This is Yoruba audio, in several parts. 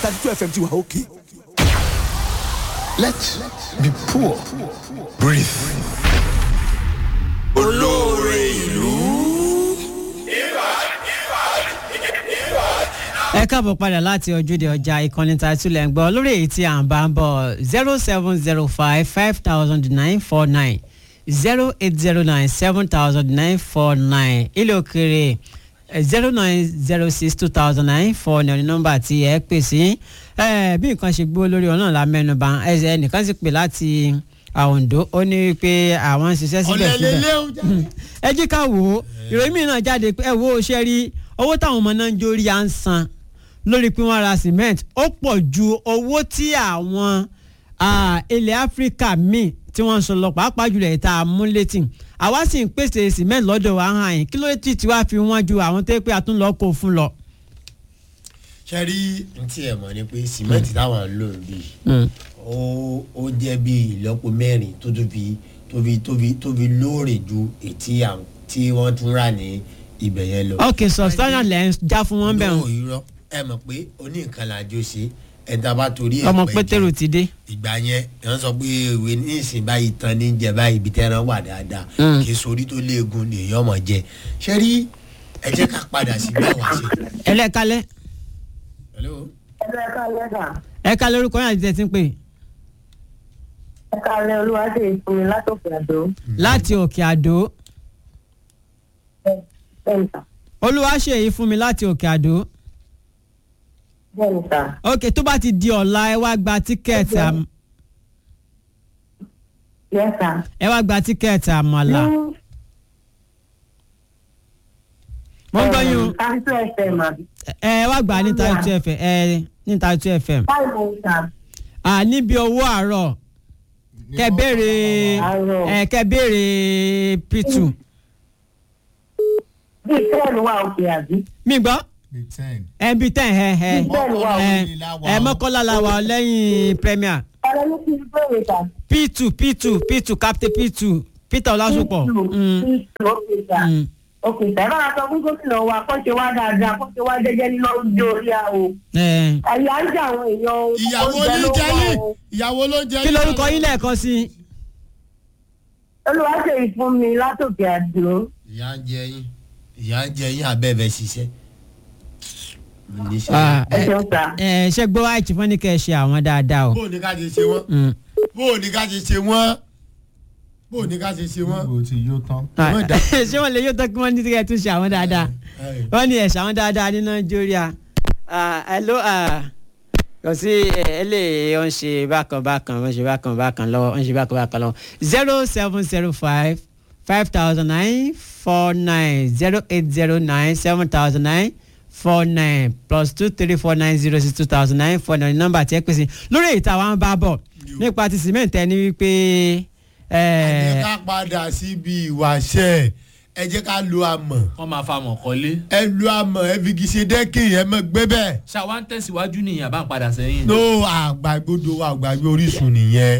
thirty two fm ti wà òkè. Let be poor. Breathe. olóore ìlú. ẹ káàbọ̀ padà láti ojúde ọjà ìkànnì tàìtúlẹ̀ ń gbọ́ lórí èyí tí à ń bá ń bọ̀ zero seven zero five five thousand nine four nine zero eight zero nine seven thousand nine four nine ilé òkèrè zero nine zero six two thousand nine four nine nọ́mbà tí ẹ pè sí ẹ bí nǹkan ṣe gbó lórí ọ̀nà la mẹ́nuba ẹsẹ̀ ẹnìkan sì pè láti Oǹdó ó ní pé àwọn ń ṣiṣẹ́ síbẹ̀ síbẹ̀ ọ̀lẹ́lẹ́lẹ́ o jáde. ẹ jí ká wò ó ìròyìn mìíràn jáde pé ẹ wo ṣe rí owó táwọn ọmọ náà ń jórí à ń san lórí pé wọ́n ra cement ó pọ̀ ju owó tí àwọn ah, ilẹ̀ áfíríkà míì tí wọ́n ń sọ lọ pàápàá jùlọ ìta amúlétì àwa sì ń pèsè cement lọ́dọ̀ wa hàn yín kí ló tí tí wàá fi wọ́n ju àwọn tó yẹ pé a tún lọ́ọ́ kó fún lọ. ṣe rí ntí ẹ̀ mọ̀ ni pé sìmẹ́ǹtì táwọn ń lò bí ó ó jẹ́ bí ìlọ́po mẹ́rin tó tó fi tó fi tó fi tó fi lóòrè ju ètí à- tí wọ́n tún rà ní ibẹ̀ yẹn lọ. ok substantial lẹ́ ń já fún wọn bẹ́ẹ̀ Lóò irọ́ ẹ mọ̀ pé oní nǹkan làjọ ṣe ẹ̀dá bá torí ẹ̀ ọmọ pẹ́ pétérù jẹ. ti dé. ìgbà yẹn wọ́n sọ pé ìwé ní ìsìn báyìí tán ní jẹ báyìí ibi tẹ́ran wà dáadáa Mm. kì í sori tó léegun lèèyàn mọ̀ jẹ ṣe rí ẹ jẹ́ ká padà sí bí àwa ṣe. ẹlẹ́kalẹ́ Hello? ẹgbẹ́ ẹ̀ka lẹ́sà ẹ̀ka lórúkọ yẹn àti tẹ̀sí pé ẹ̀ka lẹ́ olúwadé ìfúnmi látòkè àdó láti òkè àdó bẹ́ẹ̀nìta olúwa ṣe èyí fún mi láti òkè àdó. bẹ́ẹ̀nìta ok tó bá ti di ọ̀la ẹ wá gba tíkẹ́ẹ̀tì àm- yẹ́sà. ẹ wá gba tíkẹ́ẹ̀tì àmàlà. mo ń gbọ́ yín o káńtó ẹ̀fẹ̀ mà ẹ ẹ wá gbà ní Taitu FM ẹ ní Taitu FM báyìí mo ń ta à níbi owó àárọ̀ kẹ béèrè Àárọ̀. ẹ kẹ béèrè p2 bíi tẹ́ẹ̀nù wà òkè àbí. mi gbọ́ bíi ten. ẹ bí tẹ̀ ẹ ẹ Bẹ́ẹ̀ni wà ẹ òkè. ẹ mọ́kànlá la wà lẹ́yìn premier ọ̀rẹ́ ní kí n bẹ̀rẹ̀ ta. p2 p2 p2 captain p2 peter ọlásùpọ̀ Mm, òkè ta mm. òkè ta ẹ bá wa sọ fún gómìnà wa kó ṣe wá dáadáa kó ṣe wá jẹ́jẹ́ nínú ojú orí àwò. ẹ àyà ń jà àwọn èèyàn o. ìyàwó oúnjẹ ló ló jẹ́ wà yín o. ìyàwó ló jẹ́ kí lorúkọ yín lẹ́ẹ̀kan sí i. olúwadé ìfúnmi látòkè àdó. ìyá ń jẹ yín ìyá ń jẹ yín abẹ́ẹ̀bẹ̀ ṣiṣẹ́. Mo ní ṣe- Ah, ẹ ṣeun ta. ẹ ṣe gbọ́ àìtí fún ní kẹ́ ẹ ṣe àwọn dáadáa o. bó o ní ká ṣe ṣe wọ́n Mm. bó o ní ká ṣe ṣe wọ́n bó o ní ká ṣe ṣe wọ́n. gbogbo ti yóò tán. Ah, Wọ́n dà- ṣé wọ́n lè yóò tán kí wọ́n ní kẹ́ ẹ tún ṣe àwọn dáadáa Ẹ, wọ́n ní ẹ̀ ṣe àwọn dáadáa ní nàìjíríà ẹ ló kò sí ẹ lè ń ṣe bákan bákan wọ́n ṣe bákan bákan lọ́wọ́ wọ́n ṣe bákan bákan lọ́wọ́ zero seven zero five five thousand nine four nine zero eight zero nine seven thousand nine four nine plus two three four nine zero six two thousand nine four nine nọ́mbà tí ẹ pèsè lórí èyí táwọn bá bọ̀ nípa ti cement ẹni wípé ẹ jẹ́ ẹ ká padà síbi ìwàṣẹ ẹ jẹ́ ká lo amọ̀ wọ́n máa fa mọ̀ kọ́lé. ẹ lo amọ̀ ẹ fi kìí ṣe dẹ́kìn ẹ mọ̀ gbé bẹ́ẹ̀. ṣàwa ń tẹ̀síwájú nìyẹn àbá ń padà sẹ́yìn. no àgbàgbọ́dọ̀ wa àgbàgbé orísun nìyẹn.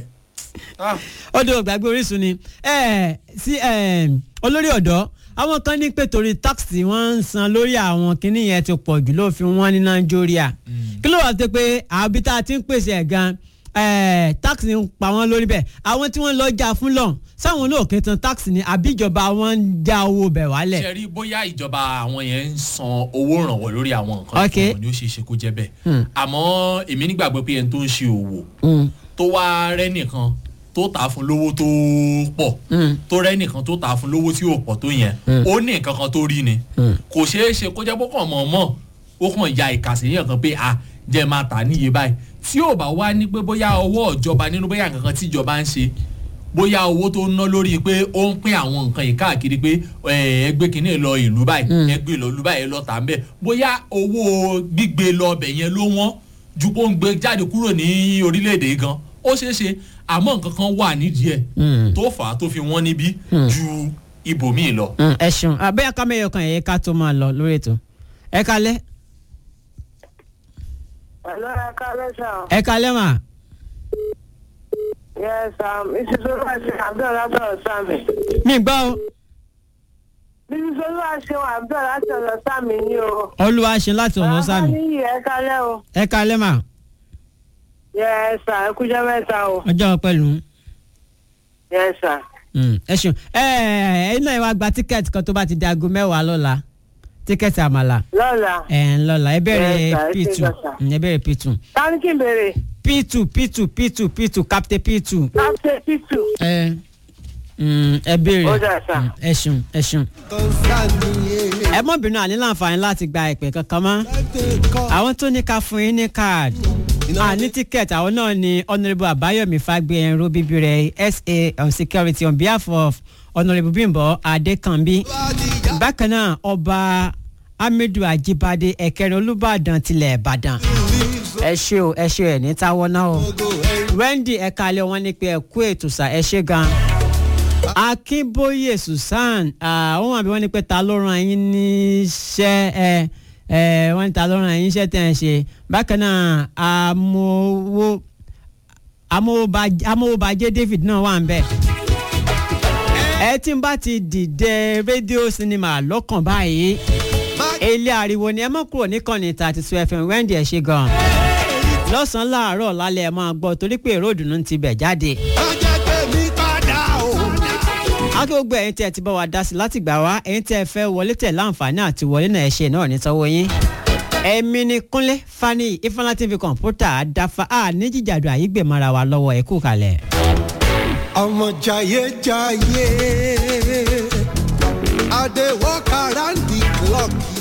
ó dé ògbàgbé orísun ni ẹ sí ẹ olórí ọ̀dọ́ àwọn kan ní pé torí tax tí wọ́n ń san lórí àwọn kinní yẹn ti pọ̀ jù ló fi wọ́n ní nàìjíríà kí ló wà tó pé àbí tá a ti ń pèsè ẹ̀ gan ẹ tax ń pa wọ́n lórí bẹ́ẹ̀ àwọn tí wọ́n lọ jà fún lọ́n sáwọn olóòkè tan tax ni àbí ìjọba wọn ń já owó bẹ̀ wálẹ̀. ṣe rí bóyá ìjọba àwọn yẹn ń san owó ìrànwọ́ lórí àwọn nǹkan Ok. tí wọn ni ó ṣe é ṣe kó jẹ́ bẹ́ẹ̀. àmọ́ èmi nígbàgbọ́ pé ẹni tó ń ṣe òwò Mm, tó wá rẹ́ nìkan tó tà á fún lówó tó pọ̀ mm, tó rẹ́ nìkan tó tà á fún lówó tí ò pọ̀ tó yẹn ó ní nǹkan kan tó rí ni mm. kò ṣeé ṣe kó jẹ́ pé kàn mọ̀ mọ̀ ó kàn ya ìkàsí yẹn kan pé a jẹ́ máa tà níye báyìí tí ò bá wá ní pé bóyá ọwọ́ ìjọba nínú bóyá nǹkan kan tí ìjọba ń ṣe bóyá owó tó ń ná lórí pé ó ń pín àwọn nǹkan yìí káàkiri pé ẹ, ẹgbẹ́ kìíní lọ ìlú báyìí ẹgbẹ́ lọ ìlú báyìí lọ tà ń bẹ̀ bóyá owó gbígbé lọ ọbẹ̀ yẹn ló wọ́n ju kó ń gbé jáde kúrò ní orílẹ̀-èdè gan ó ṣeé ṣe àmọ́ nǹkan kan wà nídìí ẹ̀ Mm. tó fà á tó fi wọ́n níbí ju ibòmíì lọ. Mm, ẹ ṣeun abẹ́yà ká mẹ́yọ̀ kan ẹ̀yẹ ká tó máa lọ lórí ètò ẹ kalẹ́ Hello, ẹ̀ka lẹ́sà. ẹ kalẹ́ mà Yes, um, Mrs. Olúwaṣe Abdul látọ̀rọ̀ Sami. mí gbọ́ o Mrs. Olúwaṣe Abdul látọ̀rọ̀ Sami ni o. olúwa ṣe láti ọ̀nà sámi Bàbá níyì ẹ̀ka lẹ́ o. ẹ kalẹ́ mà Yes, sir. Ẹ kújọ́ mẹ́ta o. ọjọ́ pẹ̀lú Yes, sir. Mm, ẹ ṣeun ẹ ẹ iná ìwà gba tíkẹ́ẹ̀tì kan tó bá ti di aago mẹ́wàá lọ́la tíkẹ́ẹ̀tì àmàlà Lọ́la. ẹ̀ ń lọ́la ẹ bẹ̀rẹ̀ Yes, sir, ẹ p2 ṣe gbọ́sà. Mm, ẹ bẹ̀rẹ̀ p2 Ta ni kí n béèrè? p2 p2 p2 p2 captain p2 Captain Pitu. ẹ mm, ẹ bẹ̀rẹ̀ Ó dà, sir. Mm, ẹ ṣeun ẹ ṣeun ẹ mọ̀ bínú àní láǹfààní láti gba ìpè kankan mọ́ àwọn tó ní ká fún yín ní káàdì àní tíkẹ́ẹ̀tì àwọn náà ni honourable àbáyọ̀mí fagbéyẹnrú bíbí rẹ̀ sa on security on behalf of honourable bímbọ adékànbí bákan náà ọba hamidu ajibade ẹ̀kẹrin olùbàdàn tilẹ̀ ìbàdàn ẹ ṣe o ẹ ṣe ẹ ní táwọ́ náà o wendy ẹ̀ka alẹ́ wọn ní pé ẹ kú ètò sà ẹ ṣe gan akínbóyè susan àwọn àbí wọn ní pé ta ló ràn yín níṣẹ́ ẹ ẹ wọn ní ta ló ràn yín níṣẹ́ tẹ̀ ẹ ṣe bákan náà amówó amówóbajé amówóbajé david náà wà ń bẹ̀ ẹ tí n bá ti dìde rédíò sinimá lọ́kàn báyìí ilé ariwo ni ẹ mọ̀ kúrò níkànnì thirty two fm wendy ẹ ṣe gan lọ́sàn-án láàárọ̀ lálẹ́ ẹ máa gbọ́ torí pé èrò ìdùnnú ti bẹ̀ jáde akí gbogbo ẹ̀yin tí ẹ ti bá wa dá sí láti gbà wá ẹ̀yin tí ẹ fẹ́ wọlé tẹ̀ láǹfààní àti wọlé náà ẹ ṣe náà ní tọwọ́ yín. ẹ̀mí ni kúnlé fani ifeanyi tv kọ̀ǹpútà àdáfà á ní jíjàdù àyígbèmọ́ra wa lọ́wọ́ ẹ̀ kú kalẹ̀. ọmọ jayé jayé i dey work around the clock